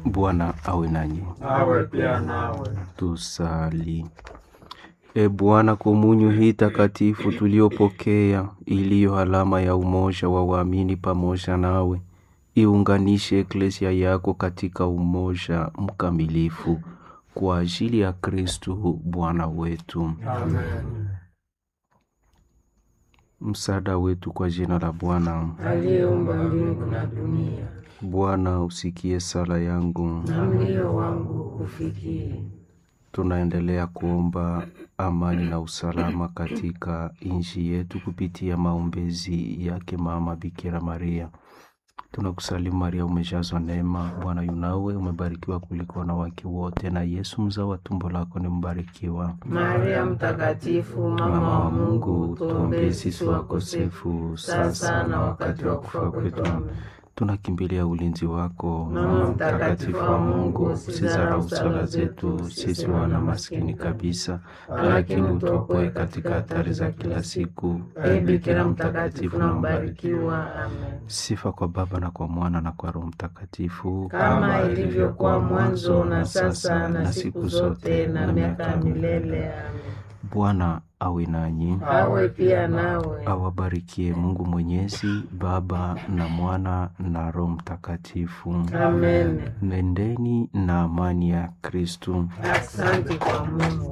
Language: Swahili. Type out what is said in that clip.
Bwana awe nanyi. awe pia nawe. Tusali. E Bwana, komunyo hii takatifu tuliyopokea, iliyo alama ya umoja wa waamini pamoja nawe, iunganishe eklesia yako katika umoja mkamilifu kwa ajili ya Kristu Bwana wetu. Amen. Msaada wetu kwa jina la Bwana. Aliyeumba mbingu na dunia, Bwana, usikie sala yangu. na mlio wangu ufikie. Tunaendelea kuomba amani na usalama katika nchi yetu kupitia maombezi yake Mama Bikira Maria. Tunakusalimu Maria, umejazwa neema, Bwana yunawe, umebarikiwa kuliko wanawake wote, na Yesu mzao wa tumbo lako ni mbarikiwa. Maria Mtakatifu, mama wa Mungu, tuombee sisi wakosefu, sasa na wakati wa kufa kwetu. Amen. Tunakimbilia ulinzi wako, Mama mtakatifu wa Mungu, usidharau sala zetu sisi wana maskini kabisa, lakini utuokoe katika hatari za kila siku. Ee Bikira mtakatifu na mbarikiwa. Amen. Sifa kwa Baba na kwa Mwana na kwa Roho Mtakatifu, Kama ilivyokuwa mwanzo na sasa na siku zote na miaka ya milele. Amen. Bwana awe nanyi, Awe pia nawe. awabarikie Mungu Mwenyezi, Baba na Mwana na Roho Mtakatifu. Amen. Nendeni na amani ya Kristu. Asante kwa Mungu.